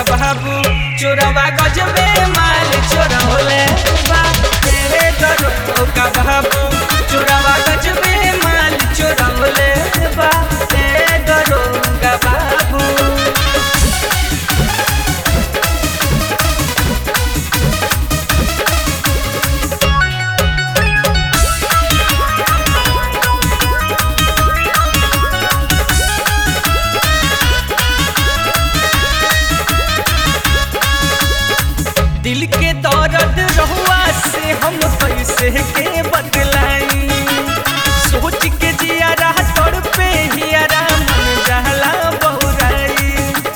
बाबू चोरवा गजबे माल चोरौले बा ए दरोगा बाबू चोरवा गजबे माल चोरौले बा ए दरोगा बाबू दिल के दर्द रहुआ से हम कैसे के बदलाई सोच के जियारा तोड़ पे हियारा मन जहला बहुराई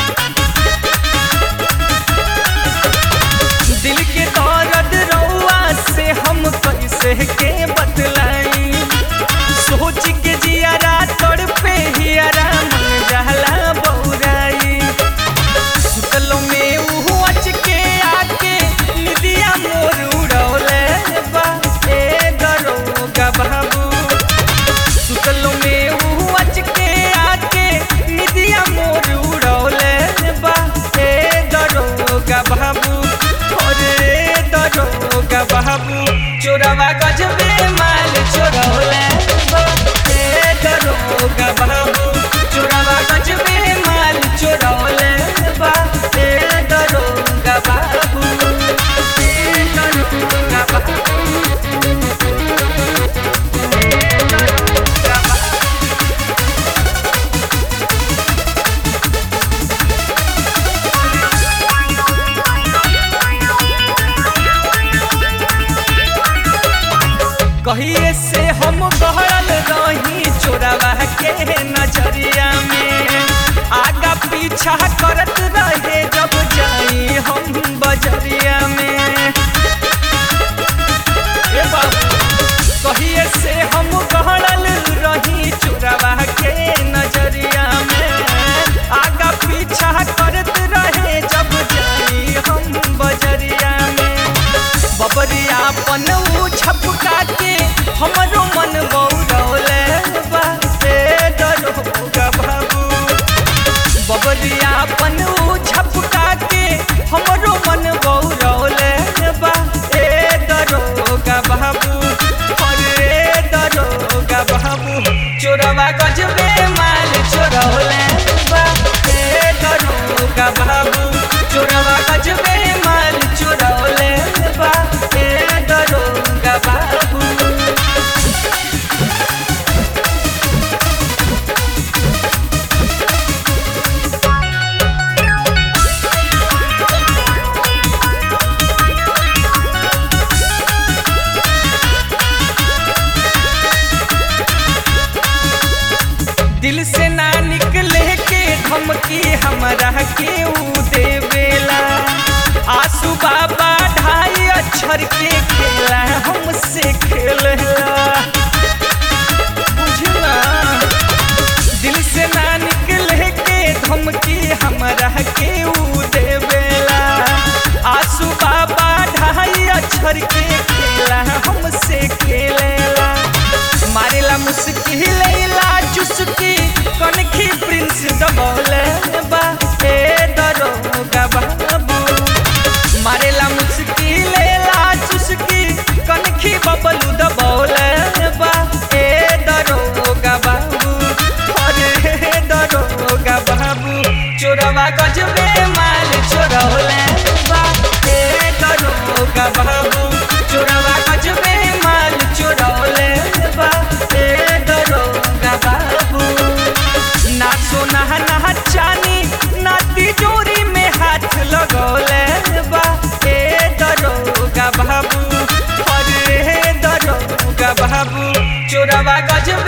दिल के दर्द रहुआ से हम कैसे के बदलाई सोच के जियारा तोड़ पे हियारा मन जहला बहुराई सुतलो में उहु अच के आके निदिया मोर उड़ौले बा ए दरोगा बाबू सुतलो में उहु अच के आके निदिया मोर उड़ौले बा ए दरोगा बाबू अरे दरोगा बाबू चोरवा गजबे माल चोरौले बा ए दरोगा बाबू चोरवा गजबे माल चोरौले बा ए दरोगा बाबू ए दरोगा बाबू ए दरोगा बाबू कहिए से हम गहरल रही चोरवा के नजरिया में आगा पीछा करत रहे जब जाई हम बजरिया में ए बाबू कहिए से हम गहरल रही चोरवा के नजरिया में आगा पीछा करत रहे जब जाई हम बजरिया में बबरिया पन ऊ छपका के हमरो मन बौरौले बा ए दरोगा बाबू बबरिया पन ऊ छपका के हमरो मन बौरौले बा ए दरोगा बाबू अरे दरोगा बाबू चोरवा गजबे माल चोरौले बा ए दरोगा बाबू चोरवा गजबे माल चोरौले बा ए दरोगा बाबू दिल से ना निकले के धमकी हमरा के ऊ देवेला आसू बाबा ढाई अक्षर के खेला हमसे खेलेला बुझला दिल से ना निकले के धमकी हमरा के ऊ देवेला आसू बाबा ढाई अक्षर के खेला हमसे खेलेला मारेला मुस्किल लैला चुस्की कनखी प्रिंस दबौले बा ए दरोगा बाबू मारेला मुस्किल लैला चुस्की कनखी बबलू दबौले बा ए दरोगा बाबू अरे दरोगा बाबू चोरवा गजबे माल चोरौले बा ए दरोगा बाबू चोरवा गजबे माल चोरौले बा ए दरोगा बाबू ना सोना ना चानी ना तिजोरी में हाथ लगौले बा ए दरोगा बाबू अरे दरोगा बाबू चोरवा गजबे